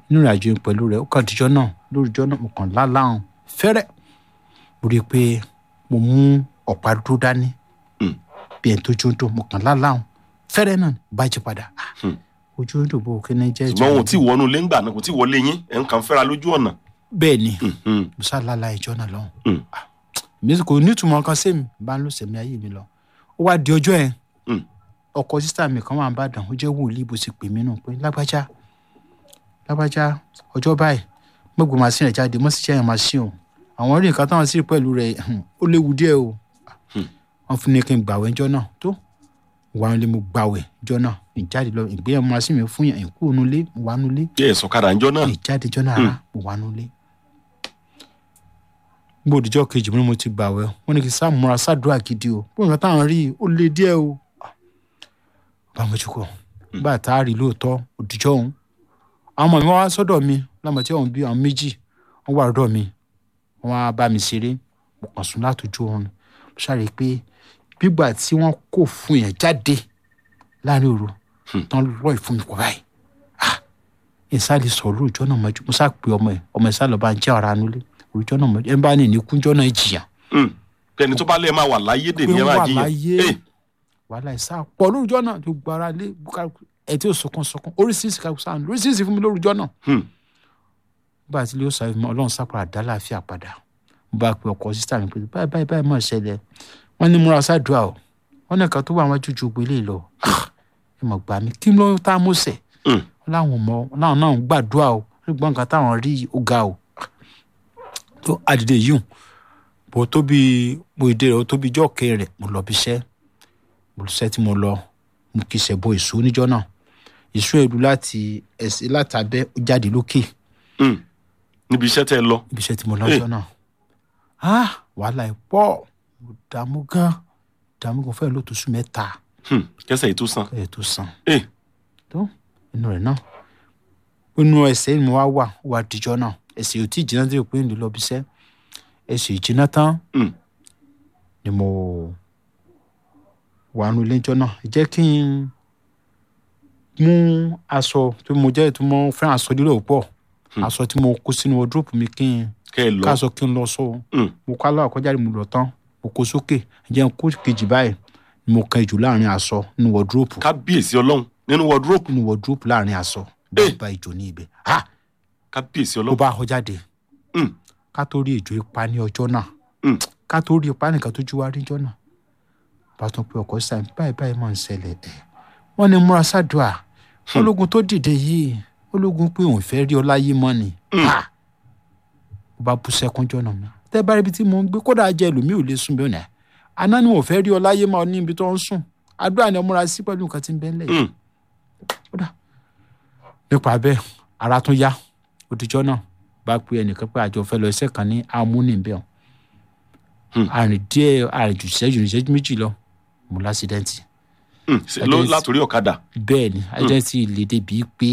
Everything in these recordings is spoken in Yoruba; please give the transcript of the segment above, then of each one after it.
nínú ìrìnàjò yẹn pẹ̀lú rẹ̀ ó kàn díjọ́ náà lórúkọ náà mo kàn láláhùn fẹ́rẹ́ mo rí i pé mo mú ọ̀pá dúró dání Hmm. bí ẹni tó jó ń dò mo kàn láláhùn fẹ́rẹ́ náà bá jí padà Ah, Hmm. ojú ń dò bó kí ni jẹ́ ṣùgbọ́n wọn ò tí ì wọnú ilé ńgbà náà kò tí ì wọlé yín ẹ̀ ń kàn fẹ́ra lójú ọ̀nà. bẹ́ẹ̀ ni Hmm. mo sá lálá ìjọ náà lọ́hùn Hmm. mi kò nítumọ̀ kan sí mi bá ń lò sẹ̀mí ayé mi lọ ó wá di ọjọ́ yẹn Hmm. ọkọ sísá mi kan wà ń bàdàn ó jẹ́ wòlíì bó ti pè mí nù pé lágbájá lágbájá ọjọ́ báyìí mọ̀gbọ́n máa sí rẹ̀ jáde mọ̀ sí jẹ́yàn máa sí o àwọn rí nǹkan táwọn sì rí pẹ̀lú rẹ̀ hmm, ó léwu díẹ̀ o Hmm. wọ́n fún ní kí n gbàwẹ̀ ńjọ́ náà tó wà nílé mo gbàwẹ̀ ńjọ́ náà ìjáde lọ ìgbéyàwó máa sí mi fún yàn ìkú nulẹ̀ mo wà nulẹ̀ bí ẹ̀ sọ̀kadà ńjọ́ náà. ìjáde ńjọ́ náà rárá mo wà nulẹ̀ gbọ́ òdìjọ́ kejì mo ní mo ti gbàwẹ̀ wọ́n ní kí sáà múra sádùúrà gidi o bó nǹkan táwọn rí i ó le díẹ̀ o bá mo jókòó bá a tá a rí lóòótọ́ òdìjọ́ òun àwọn ọmọ mi wá sọ́dọ̀ mi lọ́mọ tí wọ́n bí àwọn méjì wọ́n wà lọ́dọ̀ mi wọ́n á bá mi ṣeré mo kàn sùn látòjú oorun mo ṣàrè pé gbígbà tí wọ́n kò fún yẹn jáde láàrin òru Hmm. tán lọ́ọ̀ fún mi kọ́ báyìí ah ìsàlẹ̀ sọ̀rọ̀ lóòjọ́ náà mọ́jú mo sá pé ọmọ ẹ̀ ọmọ ẹ̀ sálọ̀ bá ń jẹ́ ọ̀rá nulẹ̀ òòjọ́ náà mọ́jú ẹ̀ ń bá ní ìníkúnjọ́ náà jìyà Hmm. kẹ́ni tó bá lẹ́ẹ̀ máa wà láyé dè ní pé ẹ̀ ó máa wà jiyàn. láyé Eh, wàhálà ìsá pọ̀ lórúkọ náà tó gbára lé ẹ̀ tí ò sọkún sọkún oríṣiríṣi kàkú sáà oríṣiríṣi fún mi lórúkọ náà hmm. bá a ti lé ó sáré mọ ọlọ́run sápàrà dá láàfíà padà mo bá pe ọkọ sísá mi pé báyìí báyìí báyìí mọ̀ ṣẹlẹ̀ wọ́n ní múra sádùá o wọ́n ní nǹkan tó wà wọ́n jújú gbélé lọ Ah, ẹ mọ̀ gbà mí kí ló tá a mú sẹ̀ Hmm. wọ́n láwọn mọ̀ wọ́n láwọn náà ń gbàdúrà o ṣùgbọ́n nǹkan táwọn rí ó ga o tó àdìdè yìí hùn bó tóbi bó ìdè rẹ̀ ó tóbi ijọ́ kẹ́ rẹ̀ mo lọ bí iṣẹ́ mo lọ iṣẹ́ tí mo lọ mo kì í ṣẹ̀ bọ èso níjọ́ náà èso ẹ̀rù láti ẹ̀sìn látàbẹ́ ó jáde lókè Hmm. níbi iṣẹ́ tẹ́ ẹ lọ. ibi iṣẹ́ tí mo lọ́jọ́ náà ah wàhálà ẹ̀ pọ̀ mo dààmú gan dààmú gan fẹ́ẹ́ ló tó sùn mẹ́ta Hmm. kẹsẹ̀ yìí tó san. ẹ̀ tó san Eh, tó inú rẹ̀ náà inú ẹsẹ̀ ni mo wá wà ó wà dìjọ́ náà ẹsẹ̀ yóò tí ì jiná tí yóò pé ń lè lọ bí iṣẹ́ ẹsẹ̀ ìjiná tán Hmm. ni mo wà nù lẹ́jọ́ náà ẹ jẹ́ kí n mú aṣọ tó mo jẹ́ tó mo fẹ́ràn aṣọ lílò pọ̀ Hmm. aṣọ tí mo kó sínú wardrobe mi kí n kẹ́ ẹ lọ. káàsọ kí n lọ sọ o Hmm. mo kọ́ aláwọ̀ kọjá mo lọ tán mo kó sókè jẹ́ n kó kejì báyìí ni mo kan ìjù láàrin aṣọ nínú wọ́dúrópù kábíyèsí ọlọ́run nínú wọ́dúrópù nínú wọ́dúrópù láàrin aṣọ Eh. bá ìjò ní ibẹ̀ ha kábíyèsí ló ọlọ́run. bá họ jáde Hmm. ká tó rí ìjò ipa ní ọjọ́ náà Hmm. ká tó rí ipa nìkan tó jú wá rí ọjọ́ náà bá tún pé ọkọ̀ sáà báyìí báyìí máa ń ṣẹlẹ̀ ẹ̀ wọ́n ní múra sádùá ológun tó dìde yìí ológun pé òun fẹ́ rí ọ láyé mọ́ ni Hmm. ha ó bá bú sẹ́kún jọ́nà mi tẹ́ bá rí ibi tí mo ń gbé kódà jẹ́ ẹlòmíì ò lè sùn bí ọ̀nà àná ni wọn ò fẹ́ rí ọ láyé mọ́ ní ibi tó ń sùn àdúrà ni ọ múra sí pẹ̀lú nǹkan tí ń bẹ ńlẹ̀ yìí Hmm. kódà nípa bẹ́ẹ̀ ara tún yá òdìjọ́ náà bá pe ẹnìkan pé àjọ fẹ́ lọ iṣẹ́ kan ní amúnibẹ̀ Hmm. àrìn díẹ̀ àrìn jù ìṣẹ́jú ìṣẹ́jú méjì lọ mo lásìdẹ́ǹtì Hmm. Ṣé ló- Adé- látòrí ọ̀kadà. bẹ́ẹ̀ ni àìdẹ́ǹtì lè débi pé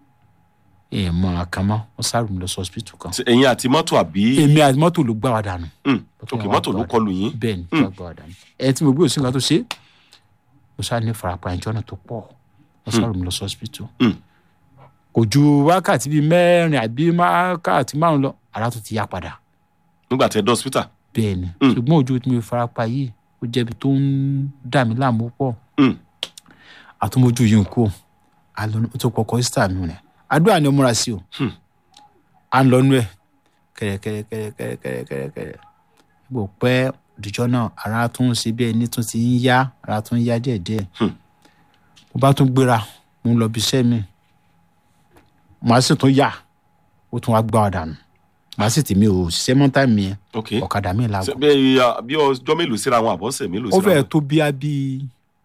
ẹ̀ mọ àkàmọ́ wọ́n sáré mi lọ sí hospital kan Ṣé ẹ̀yin àti mọ́tò àbí. èmi àti mọ́tò ló gbá wa dànù Hmm. Mọ́tò òkè yẹn wá mọ́tò ló gbá wa kọlù yín. bẹ́ẹ̀ ni tí wọ́n gbá wa dànù ẹ̀ tí mo gbé òsín kan tó ṣe é, mo sáré ní farapa ìjọ náà tó pọ̀ wọ́n sáré mi lọ sí hospital Hmm. kò ju wákàtí bíi mẹ́rin àbí wákàtí márùn lọ ara tó ti yá padà nígbà tẹ́ dé hospital. bẹ́ẹ̀ ni Mm. ṣùgbọ́n ojú tí mo farapa yìí ó jẹ́bi tó ń dà mí láàmú pọ̀ Hmm. àtúmọ̀jú yìí ń kó àlọ́ ó tó kọ́kọ́ sísá mi rẹ̀ àdúrà ni ó múra sí o Hmm. à ń lọ nú ẹ̀ kẹ̀rẹ̀kẹ̀rẹ̀kẹ̀rẹ̀kẹ̀rẹ̀ bò pẹ́ òdìjọ́ náà ara tún ń ṣe bí ẹni tún ti ń yá ara tún ń yá díẹ̀díẹ̀ Hmm. mo bá tún gbéra mo ń lọ bí iṣẹ́ mi màá sì tún yà ó tún wá gbá ọ̀dà nù màá sì tì mí ò ṣiṣẹ́ mọ́tà mi yẹn ok. ọ̀kadà mi Ṣé làgọ̀ bí uh, bí ọjọ́ mélòó síra wọn àbọ̀sẹ̀ mélòó ó síra fẹ́ẹ̀ wọn. tó bí a bí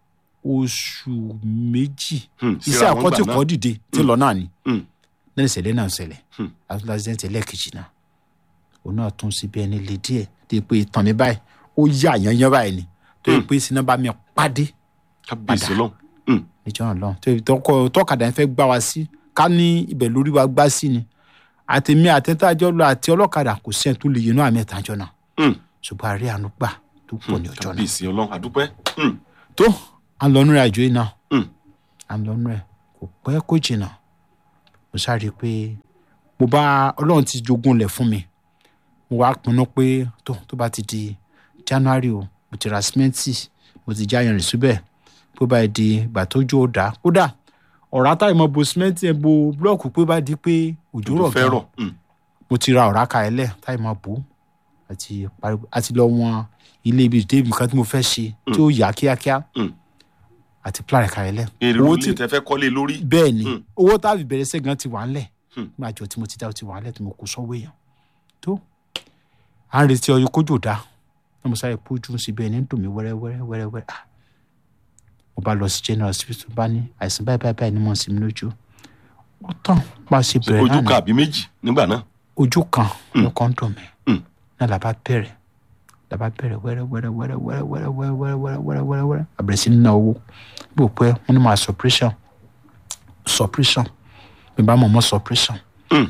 oṣù méjì Hmm. iṣẹ́ síra wọn àkọ́tì gbà náà. kọ́ dìde tí lọ náà ni Hmm. lẹ́yìn ìṣẹ̀lẹ̀ náà ṣẹlẹ̀ Hmm. àti lásìdẹ́ntì ẹlẹ́ẹ̀kejì náà òun náà tún sí bí ẹni lè díẹ̀ tó yẹ pé ìtàn mi báyìí ó yà yányán báyìí ni tó yẹ Hmm. pé sinú bá mi pàdé kábíyèsí padà. ọlọ́run. Hmm. níjọ́ náà lọ́hùn tó yẹ tọkọ tọkadà yẹn fẹ́ gbá wa sí ká ní ibẹ̀ lórí wa gbá sí ni àtẹ̀mí àtẹ̀tàjọ́ lọ àti ọlọ́kadà kò sẹ́ni tó lè yẹnu àmì ẹ̀tàjọ́ náà Hmm. ṣùgbọ́n àárẹ̀ àánú gbà tó pọ̀ ní ọjọ́ náà kábíyèsí ọlọ́run àdúpẹ́. Hmm. tó à ń lọ nínú àjò yìí náà Hmm. à ń lọ nínú ẹ̀ kò pẹ́ kó jìnnà mo sáré pé mo bá ọlọ́run ti jogún lẹ̀ fún mi mo wá pinnu pé tó tó bá ti di january o mo ti ra símẹ́ǹtì mo ti já yanrìn síbẹ̀ pé báyìí di ìgbà tó jó dá kódà ọ̀rá táyì mọ́ bo símẹ́ǹtì ẹ̀ bo búlọ́ọ̀kù pé bá di pé òjò rọ̀ fẹ́ gan rọ̀ Mm. mo ti ra ọ̀rá ka ẹlẹ́ táyì mọ́ bò àti parí àti lọ wọn ilé ibi débi kan tí mo fẹ́ ṣe tí ó yá kíákíá Mm. àti plan ka ẹlẹ́ èrè owó orí tí ilé tẹ fẹ́ kọ́lé lórí bẹ́ẹ̀ ni Mm. owó tá a fi bẹ̀rẹ̀ sẹ́gan ti wà ńlẹ̀ Mm. nígbà àjọ tí mo ti dá o ti wà ńlẹ̀ tí mo kó sọ́wọ́ èèyàn tó à ń retí ọyọ kójò dá ní mo sáré pójú sí bẹ́ẹ̀ ní dùn mí wẹ́rẹ́ wẹ́rẹ́ wẹ́rẹ́ wẹ́rẹ́ ah mo bá lọ sí general hospital bá ní àìsàn báyìí báyìí báyìí ni mo ń sinmi lójú ó tán bá a ṣe bẹ̀rẹ̀ ojú náà kan ni àbí méjì nígbà náà ojú kan lọ́kàn dùn mí Mm. náà làbá bẹ̀rẹ̀ làbá bẹ̀rẹ̀ wẹ́rẹ́ wẹ́rẹ́ wẹ́rẹ́ wẹ́rẹ́ wẹ́rẹ́ wẹ́rẹ́ wẹ́rẹ́ wẹ́rẹ́ wẹ́rẹ́ wẹ́rẹ́ wẹ́rẹ́ àbẹ̀rẹ̀ sí ní ná owó bí o pẹ́ wọ́n ní máa suppression suppression bí n bá mọ̀ mọ́ suppression Mm.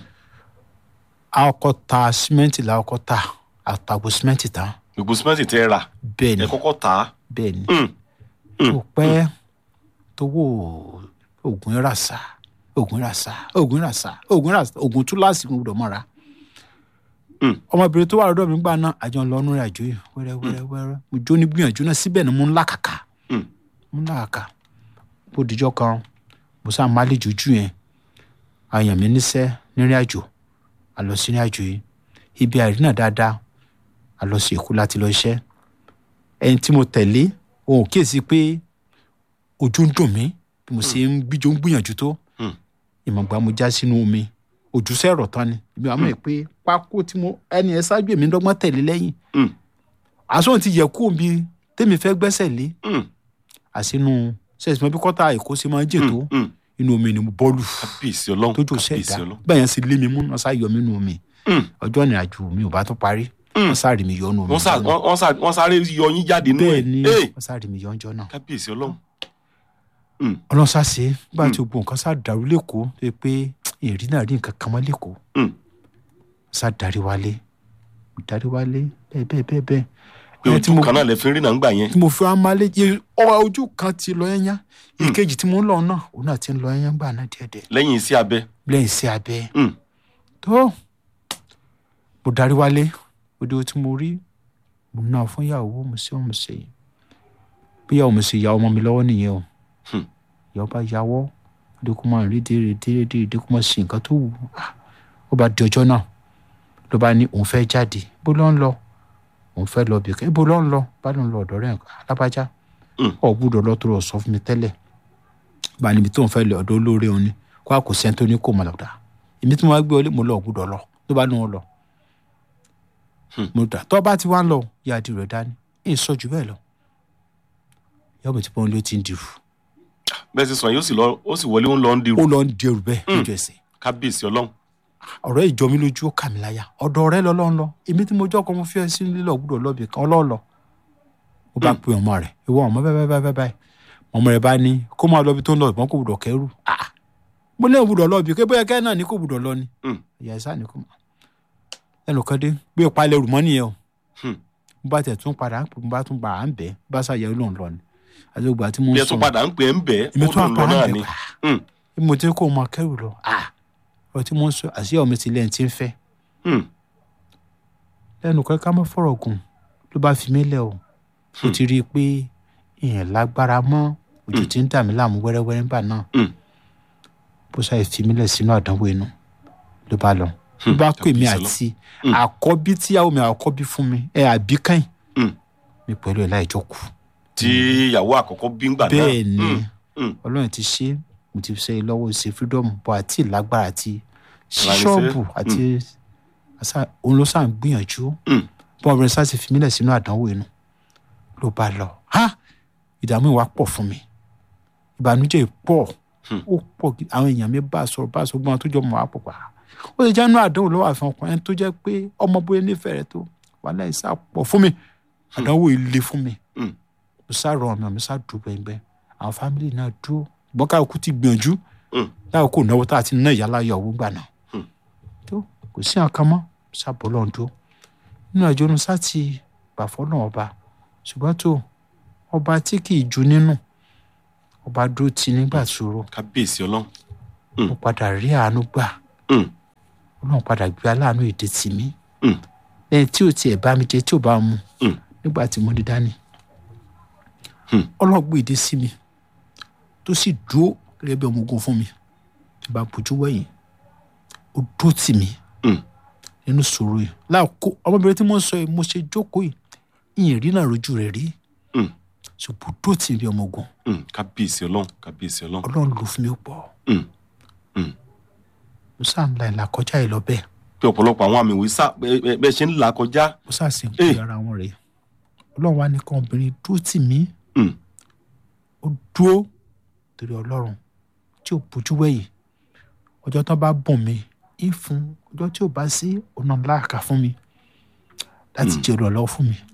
a kọ́kọ́ ta símẹ́ǹtì la kọ́kọ́ ta àtàgbò símẹ́ǹtì tán gbogbo símẹ́ǹtì tẹ rà bẹ́ẹ̀ ni ẹ kọ́kọ́ tà á bẹ́ẹ̀ ni Mm. bí o pẹ́ tówó oògùn ìràsà oògùn ìràsà oògùn ìràsà oògùn ìràsà oògùn túláàsì mo gbọ́dọ̀ mọ́ra Mm. ọmọbìnrin tó wà lọ́dọ̀ mi gbà náà àjọ ń lọ ọ́nú rẹ̀ àjò yìí wẹ́rẹ́ wẹ́rẹ́ wẹ́rẹ́ mo jó ní gbìyànjú náà síbẹ̀ ni mo ń làkàkà Mm. mo ń làkàkà bó dijọ́ kan mo sá máa lè jújú yẹn àyàn mi níṣẹ́ nírìn àjò a lọ sí ìrìn àjò yìí ibi àìrínà dáadáa a lọ sí èkó láti lọ iṣẹ́ ẹni tí mo tẹ̀lé òun ò kíyèsí pé ojú ń dùn mí bí mo ṣe ń gbíjó ń gbìyànjú tó Mm. ìmọ̀gbà mo já sínú omi ojú sẹ́rọ̀ tán ni ibi àwọn ẹ̀ pé pákó tí mo ẹni ẹ ṣáájú èmi ń dọ́gbọ́n tẹ̀lé lẹ́yìn Mm. àsọ̀n ti yẹ kú omi tèmi fẹ́ gbẹ́sẹ̀ lé Mm. àsínú sẹ́ẹ̀sì mọ́ bí kọ́tà èkó ṣe máa ń jè tó Mm. inú omi ni mo bọ́ọ̀lù kábíyèsí ọlọ́run tójú kábíyèsí sẹ́ẹ̀dá ọlọ́run bẹ́ẹ̀ yẹn sì lé mi mú náà sá yọ mí nínú omi Mm. ọjọ́ ìrìn àjò mi ò bá tún parí Mm. wọ́n sáré mi yọ nínú omi wọ́n sá- ọjọ́ náà. wọ́n- wọ́n sá- wọ́n sáré yọ yín jáde nínú bẹ́ẹ̀ ẹ̀ ni Hey! wọ́n sáré mi yọ ọjọ́ náà kábíyèsí ọlọ́run ọlọ́run sá ṣe nígbà tí gbogbo nǹkan sá dàrú lẹ́kọ̀ọ́ tó yẹ pé ìrìn náà rí nǹkan kan mọ́ lẹ́kọ̀ọ́ Mm. sá darí wálé darí wálé bẹ́ẹ̀ bẹ́ẹ̀ bẹ́ẹ̀ bẹ́ẹ̀ pé Ẹni tí ojú mo- kan náà lè fi ń rí náà ń gbà yẹn tí mo fi wá máa lé yẹ ọ̀rọ̀ ojú kan ti lọ yẹn yá ìkejì tí mo ń lọ náà òun náà ti ń lọ yẹn yẹn gbà náà díẹ̀díẹ̀ lẹ́yìn iṣẹ́ abẹ lẹ́yìn sí abẹ́ Mm. tó mo darí wálé òde tí mo rí mo ná fún ìyàwó mo ṣe mo ṣe bí ìyàwó mi ṣe ya ọmọ mi lọ́wọ́ nìyẹn o Hmm. ìyàwó bá yàwọ́ òde kó máa rí dèrè dèrè dèrè dèrè kó máa ṣe nǹkan tó wù ú Ah, ó bá di ọjọ́ náà ló bá ní òun fẹ́ jáde bó ló ń lọ òun fẹ́ lọ bìkan ibo ló ń lọ bá ló ń lọ ọ̀dọ̀ rẹ̀ alábàjá Hmm. ọ̀ gbúdọ̀ lọ tó rọ̀ sọ fún mi tẹ́lẹ̀ bá níbi tó ń fẹ́ lọ ọ̀dọ̀ olóore òun ni kó a kò sẹ́ni tó ní kó máa lọ dà èmi tí mo wá gbé ọlé mo lọ gbúdọ̀ lọ ló bá ní wọn lọ Hmm. mo dà tó bá ti wá ń lọ yá di rẹ̀ dání èyí sọ jù bẹ́ẹ̀ lọ yọ mi ti pọ́n ló ti ń dirù bẹ́ẹ̀ sì sọ yóò sì lọ ó sì wọlé ó ń lọ ń dirù ó lọ ń dirù bẹ́ẹ̀ lójú ẹsẹ̀ kábíyèsí ọlọ́run ọ̀rọ̀ ìjọ mi lójú ó kà mí láyà ọ̀dọ̀ rẹ lọ́lọ́ ń lọ èmi tí mo jọ́ kọ́ mo fi ẹ sí lílọ gbúdọ̀ lọ́bì kan ọlọ́ọ̀lọ́ ó bá pe ọmọ rẹ̀ ìwọ ọmọ bẹ́ẹ̀ bẹ́ẹ̀ bẹ́ẹ̀ bẹ́ẹ̀ ọmọ rẹ̀ bá ní kó máa lọ́bi tó ń lọ ìbọn kò gbúdọ̀ kẹ́rù Ah! mo lé gbúdọ̀ lọ́bi pé bóyá kẹ́ náà ní kò gbúdọ̀ lọ ni Mm. ìyá ìsá ni kò mọ̀ ẹnìkan dé bí o palẹ̀ rù mọ́ nìyẹn o Hmm. mo bá tẹ̀ tún padà mo bá tún bá à ń bẹ́ bá ṣàyẹ̀wò lòun lọ ni àti ògbà tí mo ń bí ẹ sọ tún padà ń pè é ń bẹ́ẹ̀ èmi ó tún lòun lọ apá náà ń ni bẹ́ pa Mm. mo ti kó o máa kẹ́rù lọ Ah! ọ̀rọ̀ tí mo ń sọ àṣìyà omi ti lẹ́yìn tí ń fẹ́ Mm. lẹ́nu kan ká mọ́ fọ̀rọ̀ gùn ló bá fi mí lẹ̀ o ó ti rí i pé èèyàn lágbára mọ́ ojú tí ń dà mí láàmú wẹ́rẹ́wẹ́rẹ́ nígbà náà Mm. bó ṣàì fi mí lẹ̀ sínú àdánwò inú ló bá lọ ló bá pè mí Kábíyèsí àti Mm. àkọ́bí tíyàwó mi àkọ́bí fún mi ẹ àbí kẹ́yìn Mm. mi pẹ̀lú ẹ̀ láì jókòó tí ìyàwó àkọ́kọ́ bí ń gbà náà bẹ́ẹ̀ ni Mm. Mm. ọlọ́run ti ṣe mo ti ṣe lọ́wọ́ ṣe freedom bọ́ àti ìlágbára àti Ìlànà ṣọ́ọ̀bù iṣẹ́. àti àṣà- òun ló sàn gbìyànjú Mm. bọ́n ọmọ rẹ̀ sá ti fi mílẹ̀ sínú àdánwò inú ló bá lọ ha ìdààmú ìwà pọ̀ fún mi ìbànújẹ́ pọ̀ Hmm. ó pọ̀ gidi. àwọn èèyàn mi bá a sọ̀rọ̀ bá a sọ gbọ́n tó jọ mọ̀ á pọ̀ pa ó lè jẹ́ inú àdánwò lọ́wọ́ àfihàn ọkùnrin tó jẹ́ pé ọmọ bóyá nífẹ̀ẹ́ rẹ̀ tó wàhálà ìsà pọ̀ fún mi àdánwò ilé fún mi Mm. mo sá rọ ọmọ mi sá dùn gbẹngbẹ àwọn fámìlì náà dúró gbọ́n káàkú ti gbìyànjú Mm. láwọn kò náwó tá a ti ná ìyálà yọ owó gbà náà Hmm. tó kò sí àkàn mọ́ sábọ̀ lọ́n dúró nínú àjọ ní sá ti gbà fọ́nà ọba ṣùgbọ́n tó ọba tí kì í ju nínú ọba dúró ti nígbà ṣòro kábíyèsí ọlọ́run mo padà rí àánú gbà Mm. ọlọ́run padà gbé aláàánú èdè tì mí Mm. lẹ́yìn tí ò tiẹ̀ bá mi jẹ tí ò bá mu Mm. nígbà tí mo dé dání Hmm. ọlọ́run gbé èdè sí mi tó sì dúró gẹ́gẹ́ bí ọmọ ogun fún mi tí bá bójú wẹ̀yìn ó dúró tì mí Mm. nínú sòrò yìí láàkó ọmọbìnrin tí mo ń sọ yìí mo ṣe jókòó yìí ìyìn rí náà rojú rẹ̀ rí Mm. ṣùgbọ́n ó dúró tì mí bí ọmọ ogun Mm. kábíyèsí ọlọ́run kábíyèsí ọlọ́run. ọlọ́run lò fún mi ó pọ̀ Mm. mo sáà ń la ìlà kọjá yìí lọ bẹ́ẹ̀ pé ọ̀pọ̀lọpọ̀ àwọn àmì ìwé sá bẹ́- bẹ́ bẹ́ ṣe ń là kọjá. mo sáà sì ń Eh. pè ara wọn rèé ọlọ́run wá ní kan obìnrin dúró tì mí Mm. ó dúró torí ọlọ́run tí ò bójú wẹ̀yìn ọjọ́ tán bá bùn mí ń fún ọjọ́ tí ò bá sí ọ̀nà láàkà fún mi láti Mm. jẹ́ olùrànlọ́wọ́ fún mi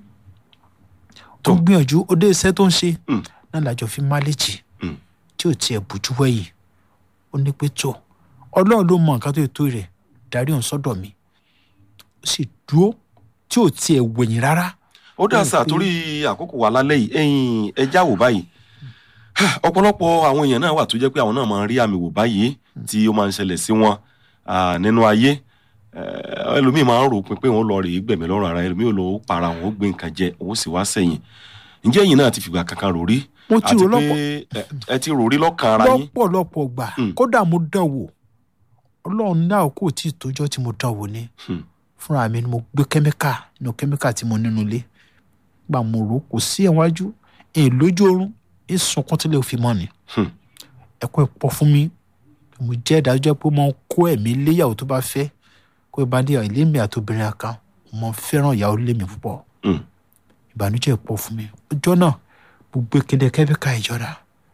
Tó. tó gbìyànjú ó dé iṣẹ́ tó ń ṣe Mm. náà làjọ fi máléjì Mm. tí ò tiẹ̀ bójú wẹ̀yìn ó ní pé tó ọlọ́run ló mọ nǹkan tó yẹ tó rẹ̀ darí òun sọ́dọ̀ mi ó sì dúró tí ò tiẹ̀ wẹ̀yìn rárá ó dà Bẹ́ẹ̀ sà pé- torí àkókò wa lálẹ́ yìí ẹ̀yin ẹja wò báyìí ọ̀pọ̀lọpọ̀ àwọn èèyàn náà wà tó jẹ́ pé àwọn náà máa ń rí àmì wò báyìí tí ó máa ń ṣẹlẹ̀ sí wọn ah, nínú ayé Eh, ẹlòmíì máa ń rò pé pé òun lọ rèé gbẹ̀mí lọ́rùn ara ẹlòmíì ò lọ ó para òun ó gbé nǹkan jẹ òun sì wá sẹ́yìn ǹjẹ́ ẹ̀yin náà ti fìgbà kankan rò rí mo ti àti rò pé lọ́pọ̀ ẹ- ẹ ti rò rí lọ́kàn ara yín lọ́pọ̀lọpọ̀ gbà Mm. kódà mo dán wò ọlọ́run náà kò tí ì tójọ́ tí mo dán wò ni Hmm. fúnra mi ni mo gbé kẹ́míkà nínú kẹ́míkà tí mo nínú ilé gbà mo rò ó, kò sí ẹ̀wájú èyí lójú oorun èyí sunkún tí lè fi mọ́ ni Hmm. ẹ̀kọ́ ẹ̀pọ̀ fún mi mo jẹ́ ìdájọ́ pé mo ń kó ẹ̀mí léyàwó tó bá fẹ́ kó bá dé ilé mi àti obìnrin kan mo fẹ́ràn ìyàwó lé mi púpọ̀ Hmm. ìbànújẹ́ pọ̀ fún mi ọjọ́ náà mo gbé kéde kẹ́míkà ìjọra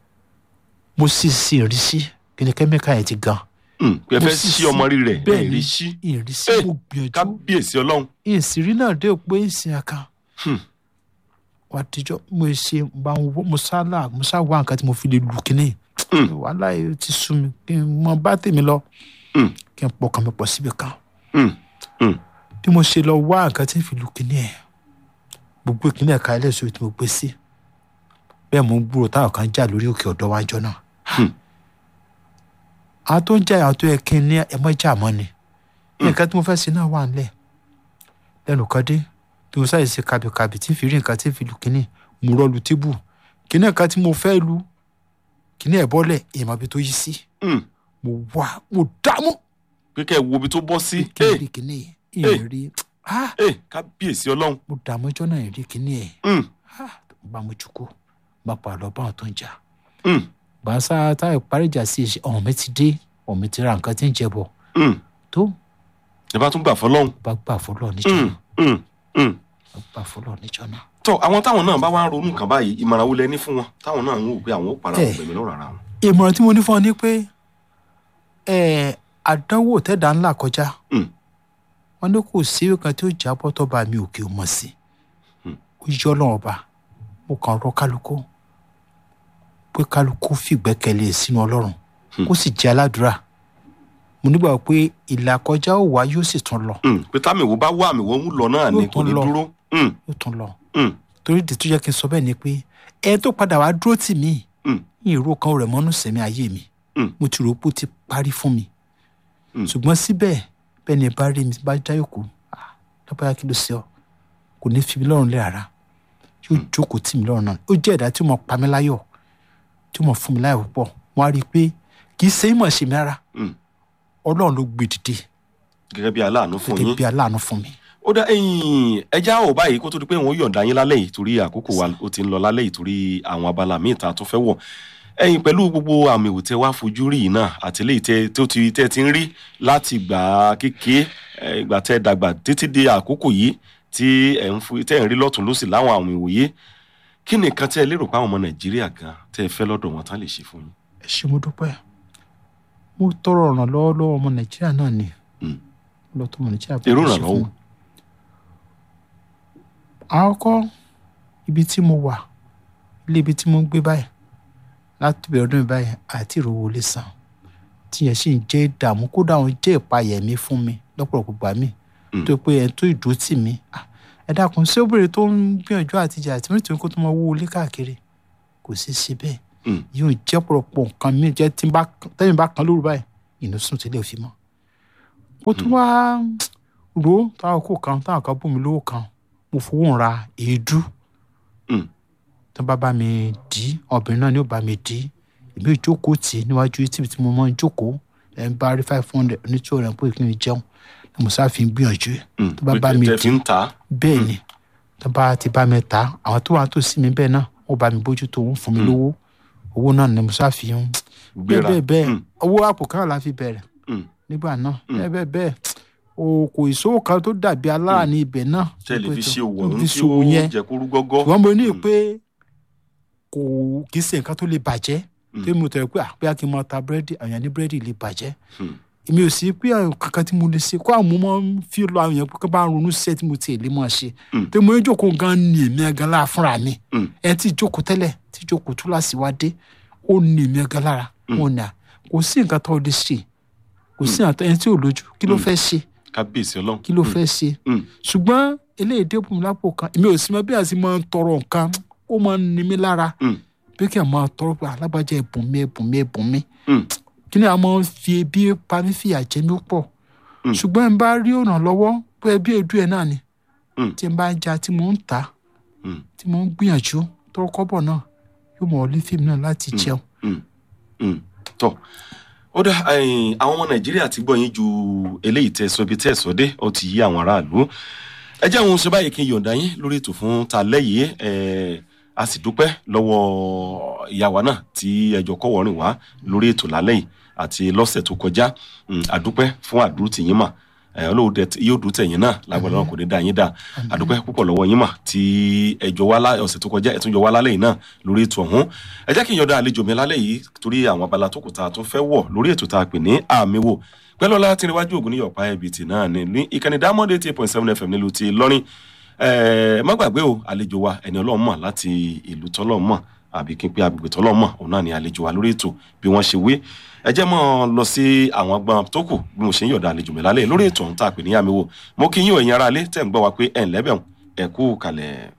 mo sì sí ìrísí kéde kẹ́míkà yẹn ti gan Hmm. pé ẹ Mo fẹ́ sì sí sí- ọmọ rí rẹ̀ bẹ́ẹ̀ ẹ̀ ni rí sí ìrísí Eh, mo gbìyànjú kábíyèsí ọlọ́run ìsírí náà dé pé ìsìn àkàn Hmm. wà á dijọ́ mo ṣe bá ń wọ́ mo sá là mo sá wá nǹkan tí mo fi lè lù kínní Hmm. wàhálà yìí ti sú mi kí n mọ bá tèmi lọ Hmm. kí n pọkàn mi pọ̀ síbi kan Hmm. Hmm. bí mo ṣe lọ wá nǹkan tí n fi lù kínní ẹ̀ gbogbo ìkínní ẹ̀ka ẹlẹ́sìn tí mo gbé sí bẹ́ẹ̀ mo ń gbúrò táwọn kan jà lórí òkè ọ̀dọ́ wájọ́ náà Hmm. àwọn tó ń jà àwọn tó yẹ kí n ní ẹmọ jà mọ́ ni nǹkan tí mo fẹ́ ṣe náà wà nílẹ̀ lẹ́nu kan dé tí mo sáyè ṣe kàbìkàbì tí n fi rí nǹkan tí n fi lù kínní mo rọ lu tíbù kínní nǹkan tí mo fẹ́ lu kínní ẹ̀ bọ́lẹ̀ èèmọ̀ ibi tó yí sí Hmm. mo wá mo dààmú pé kẹ́ ẹ wo ibi tó bọ́ sí kí n Eh, rí kínní ìyẹn rí ah eh, kábíyèsí ọlọ́run mo dààmú ọjọ́ náà rí kínní ẹ̀ Hmm. ah bá mo jù kó bá pa lọ bá wọn tó ń jà Hmm. gbàǹsá táyà parí ìjà sí ìṣe ọ̀hún mi ti dé ọ̀hún mi ti ra nǹkan tí ń jẹ bọ̀ Hmm. tó ẹ bá tún gbà fọlọ́run bá gbà fọlọ́ níjọ́ Hmm. náà Hmm. Hmm. bá gbà fọlọ́ níjọ́ náà. tọ àwọn táwọn náà bá wá ń ronú nǹkan báyìí ìmọ̀ràn wo lẹ ní fún wọn táwọn náà ń wò pé àwọn ó para Eh. gbẹ̀mí lọ́rùn ara wọn. ìmọ̀ràn tí mo ní fún ọ ni pé ẹ̀, àdánwò tẹ̀dá ńlá kọjá Hmm. wọn ní kò sí ìwé kan tí ó jábọ́ tọ́ba mi òkè ò mọ̀ sí Hmm. ó yọ ọlọ́run ọba mo kàn rọ kálukú pé kálukú fìgbẹ́kẹ̀lé sínú ọlọ́run Hmm. kó sì jẹ́ aládùúrà mo nígbà pé ìlà kọjá ò wá yóò sì tún lọ Hmm. pé táwọn èwo bá wá àmì wọn ń lọ náà ni Yóò kò tún ní lọ. dúró. Hmm. yóò tún lọ Hmm. torí ìdí tó yẹ kí n sọ bẹ́ẹ̀ ni pé ẹ tó padà wá dúró tì mí Hmm. ní ìró kan rẹ̀ mọ́nú sẹ̀mí ayé mi Hmm. mo ti rò pé ó ti parí fún mi Hmm. ṣùgbọ́n síbẹ̀ bẹ́ẹ̀ ni ẹ bá rí mi bá já yòókù lọ́pàá kí ló ṣe ọ kò ní fi mi lọ́rùn lé rárá yóò jókòó tì mí lọ́rùn náà ó jẹ́ ẹ̀dá tí mo pa mí láyọ̀ tí mo fún mi láyọ̀ púpọ̀ wọ́n á rí i pé kì í ṣe ìmọ̀ ṣe mi rárá Hmm. ọlọ́run ló gbé dìde gẹ́gẹ́ bí aláàánú fún gẹ́gẹ́ yín. bí aláàánú fún mi. ó dá ẹ̀yin ẹja ò báyìí kó tó di pé wọn ó yọ̀ǹda yín lálẹ́ yìí torí àkókò wa ó ti ń lọ lálẹ́ yìí torí àwọn abala míì tá a tún fẹ́ wọ̀ ẹ̀yin pẹ̀lú gbogbo àmì ìwò tẹ wá fojú rí yìí náà àti eléyìí tẹ tó ti tẹ ti ń rí láti gbà kéke ìgbà tẹ dàgbà títí di àkókò yìí tí ẹ̀ ń fu tẹ́ ń rí lọ́tún lọ́sì láwọn àmì ìwòye kí ni nǹkan tẹ́ ẹ lérò pé àwọn ọmọ nàìjíríà gan tẹ́ ẹ fẹ́ lọ́dọ̀ wọn tán lè ṣe fún yín. ẹ ṣé mo dúpẹ́ mo tọrọ ìrànlọ́wọ́ lọ́wọ́ ọmọ nàìjíríà náà ni Hmm. lọ́tọ́ ọmọ nàìjíríà Irú bá ṣe ìrànlọ́wọ́ fún mi. àkọ́kọ́ ibi tí mo wà ilé ibi tí mo ń gbé báyìí láti bẹ̀rẹ̀ ọdún yìí báyìí àti ìrówó lè san tí yẹn sì ń jẹ́ ìdààmú kódà òun jẹ́ ìpayẹ̀mí fún mi lọ́pọ̀lọpọ̀ gbà mí Hmm. tó pé ẹ̀ tó ìdó tì mí Ah, ẹ dákun ṣé obìnrin tó ń gbìyànjú àtijọ́ àti mí tòun kó tó máa wó olé káàkiri kò sí sí bẹ́ẹ̀ Hmm. yóò jẹ́ pọ̀lọpọ̀ nǹkan mi jẹ́ tí n bá tẹ́mi bá kan lóru báyìí inú sùn tí lè fi mọ́ ó tún wá ro táwọn kò kan táwọn kan bù mí lówó kan mo fowó ra èédú Mm. tó bá bá mi dì í obìnrin náà ni ó bá mi dì í èmi ò jókòó tì í níwájú tíbi tí mo máa ń jókòó ẹ̀ ń bá rí five hundred ní two hundred pé kí n jẹun ni mo sáà fi ń gbìyànjú Mm. tó bá bá mi tẹ dì fi ń ta bẹ́ẹ̀ ni tó bá ti bá mi ta àwọn tó wà tó sí mi bẹ́ẹ̀ náà wọ́n bá mi bójú tó ń fún mi lówó owó náà ni mo sáà fi ń bẹ́ẹ̀ gbéra bẹ́ẹ̀ bẹ́ẹ̀ Mm. owó àpò kan la fi bẹ̀rẹ̀ Mm. nígbà náà bẹ́ẹ̀ bẹ́ẹ̀ bẹ́ẹ̀ o kò ìṣòwò kan tó dàbí alára ní ibẹ̀ náà tẹ lè fi ṣe òwò Mo ọ̀hún fi tí ṣòwò ó yẹn jẹ kúrú gọ́gọ́ ṣùgbọ́n mo ní Mm. pé kò kì í ṣe nǹkan tó lè bàjẹ́ Mm. tó mo tẹ̀lé pé àpéyà kí n máa ta búrẹ́dì àwọn èèyàn ní búrẹ́dì lè bàjẹ́ Mm. èmi ò sí pé àwọn kankan tí mo lè ṣe kó àwọn mo máa ń fi lọ àwọn èèyàn pé kí n bá ń ronú sí ẹ tí mo tiẹ̀ lè máa ṣe Mm. tó mo ń jókòó gan ni èmi gan lára fúnra mi Mm. ẹ tí jókòó tẹ́lẹ̀ tí jókòó túláàsì wá dé ó ní èmi gan lára wọn ni à kò sí nǹkan tó lè ṣe kò sí nǹkan ẹni tí ò lójú kí ló fẹ́ ṣe kábíyèsí ọlọ́run kí ló fẹ́ ṣe Mm. ṣùgbọ́n eléyìí dé bùnmi lápò kan èmi ò sí mọ bí a ti máa ń tọrọ nǹkan ó máa ń ní mi lára Mm. bí kí a máa tọrọ pé alábàjá ẹ̀bùn mi ẹ̀bùn mi ẹ̀bùn mi Mm. kí ni a máa ń fi ebi pa mí fìyà jẹ mí pọ̀ Mm. ṣùgbọ́n n bá rí ọ̀nà lọ́wọ́ pé ẹbí èdú ẹ̀ náà ni Mm. tí n bá ń ja tí mò ń ta Mm. tí mò ń gbìyànjú tọrọ kọ́bọ̀ náà yóò mọ̀ ọ́ lé fíìmù náà láti jẹun Mm. Mm. tọ ó dá ẹ̀yin, àwọn ọmọ nàìjíríà ti gbọ́ yín ju eléyìí tẹ́ sọ ibi tẹ́ sọ dé ó ti yí àwọn aráàlú ẹ jẹ́ àwọn oṣù báyìí kí n yọ̀ǹda yín lórí ètò fún ta lẹ́yìn ẹ̀ a sì dúpẹ́ lọ́wọ́ ìyàwó náà tí ẹjọ́ kọ́wọ́rìn wá lórí ètò lálẹ́ yìí àti lọ́sẹ̀ tó kọjá Mm, a dúpẹ́ fún àdúró tì yín mà ẹ̀ olóò dẹ yóò dùn tẹ̀yìn náà lágbàdo náà kò ní dá yín dá a dúpẹ́ púpọ̀ lọ́wọ́ yín mà tí ẹjọ́ wá lá- ọ̀sẹ̀ tó kọjá ẹ̀ tún jọ wá lálẹ́ yìí náà lórí ètò ọ̀hún ẹ jẹ́ kí n yọ̀ǹda àlejò mi lálẹ́ yìí torí àwọn abala tó kù tá a tún fẹ́ wọ̀ lórí ètò tá a pè ní àmì wò pẹ́lọ́lá tí níwájú ògùn ní yọ̀pá ẹ̀bìtì náà ní ní ìkànnì diamond eighty eight point seven fm nílùú ti lọ́rin ẹ má gbàgbé o àlejò wa ẹni ọlọ́run mọ̀ láti ìlú tọ́lọ́run mọ̀ àbí kí n pé agbègbè tọ́lọ́run mọ̀ òun náà ni àlejò wa lórí ètò bí wọ́n ṣe wé ẹ jẹ́ mọ́ lọ sí àwọn agbọn tó kù bí mo ṣe ń yọ̀dà àlejò mi lálẹ́ lórí ètò ọ̀hún tá a pè ní àmì wò mo kí yín ò ẹ̀yin ará ilé tẹ̀ ń gbọ́ wa pé ẹ̀ ń lẹ́bẹ̀ẹ́ ẹ̀ kú kalẹ̀.